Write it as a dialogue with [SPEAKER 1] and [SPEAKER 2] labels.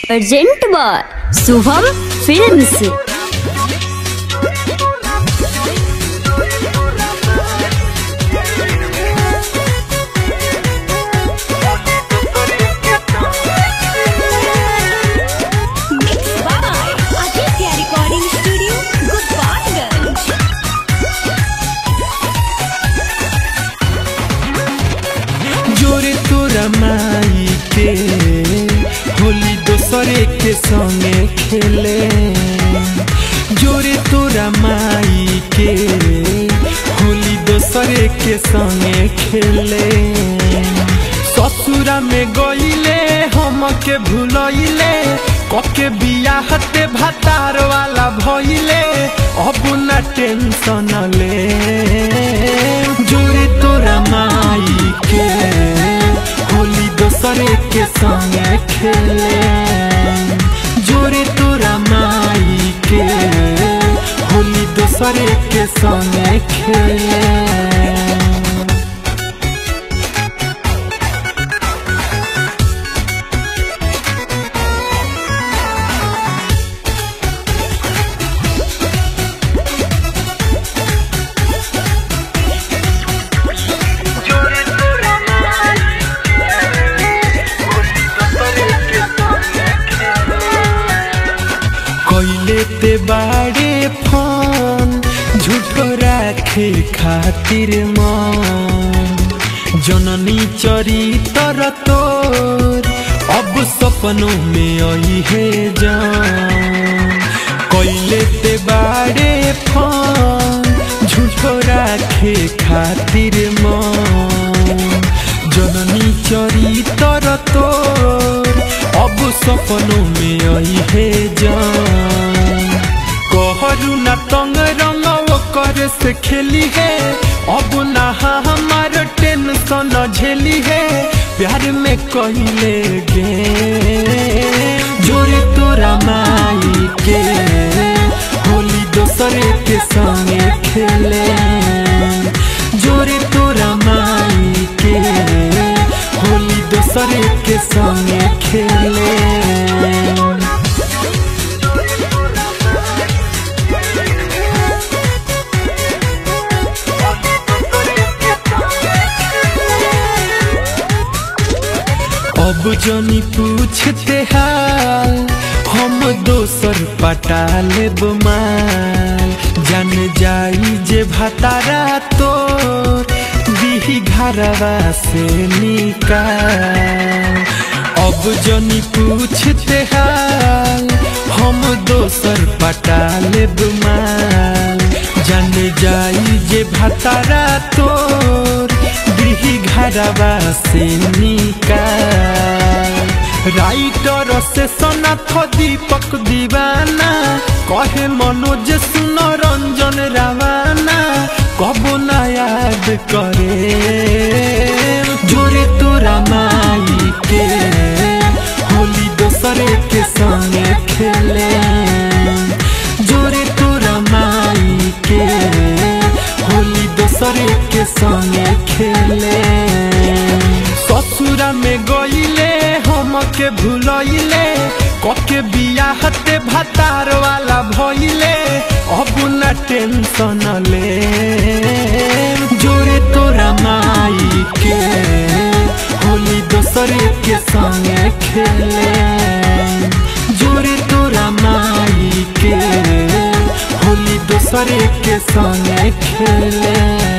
[SPEAKER 1] Present by Shubham films
[SPEAKER 2] Mixed by Aditya Recording Studio, Gopalganj.
[SPEAKER 3] जोरे तोरा माई के होली दोसरे के संगे खेले जोरे तोरा माई के होली दोसरे के संगे खेले ससुरा में गईले हम के भूलैले कके बियाहते भातार वाला भइले अब ना टेंशन ले जोरे तोरा माई के होली दोसरे के संगे खेले जोरे तोरा माई के होली दोसरे के संगे खेले कैले ते बाड़े फोन झूठो राखे खातिर मन जननी चरी तर तोर अब सपनों में आई है जान कैले ते बाड़े फोन झूठो राखे खातिर मन जननी चरी तर तोर अब सपनों में आई है जान कहरु ना तंग रंग कर से खेली है अब ना हमार टेंशन झेली है प्यार में कहले गे जोरे तोरा माई के होली दोसरे के संगे खेले जोरे तोरा माई के होली दोसरे के संगे खेले अब जनी पूछते हाल हम दोसर पटा लेब माल जान जाई जे भतारा तोर दिही घरवा से निकाल अब जनी पूछते हाल हम दोसर पटा लेब माल जान जाई जे भतारा तोर गृही घरवा से निकाल राइटर से सनाथ दीपक दीवाना कहे मनोज सुन रंजन रावाना कबो ना याद करे जोरे तोरा माई के होली दोसरे के संगे खेले जोरे तोरा माई के होली दोसरे के संगे खेले ससुरा में गईले हम के भूलैले कके बियाहते भातार वाला भइले अब ना टेंशन ले जोरे तोरा माई के होली दोसरे के संगे खेले जोरे तोरा माई के होली दोसरे के संगे खेले